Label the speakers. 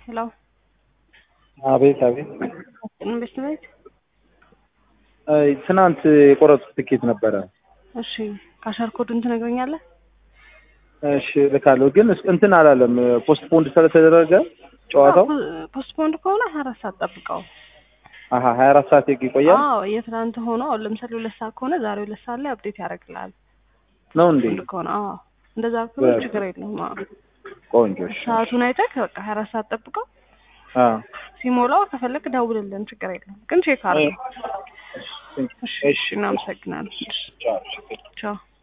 Speaker 1: ሄሎ
Speaker 2: አቤት አቤት።
Speaker 1: ኢንቨስትሜንት
Speaker 2: አይ ትናንት የቆረጡት ትኬት ነበረ።
Speaker 1: እሺ ካሸር ኮዱን ትነግረኛለህ?
Speaker 2: እሺ ልካለሁ፣ ግን እስ- እንትን አላለም ፖስት ፖንድ ስለተደረገ ጨዋታው
Speaker 1: ፖስትፖንድ ከሆነ ሀያ አራት ሰዓት ጠብቀው።
Speaker 2: አሀ ሀያ አራት ሰዓት ይቆያል
Speaker 1: አዎ የትናንት ሆኖ አሁን ለምሳሌ ሁለት ሰዓት ከሆነ ዛሬ ሁለት ሰዓት ላይ አፕዴት ያደርግልሃል።
Speaker 2: ነው እንዴ?
Speaker 1: ፖስትፖንድ ከሆነ አዎ እንደዛ ከሆነ
Speaker 2: በ-
Speaker 1: ችግር የለውም። አዎ
Speaker 2: ቆንጆ እሺ።
Speaker 1: ሰዓቱን አይተህ በቃ ሀያ አራት ሰዓት ጠብቀው።
Speaker 2: አ
Speaker 1: ሲሞላው ከፈለክ ደውልልን፣ ችግር የለውም። ግን ቼክ አድርገው። እሺ
Speaker 2: እሺ
Speaker 1: እናመሰግናለን።
Speaker 2: ቻው።
Speaker 1: ቻው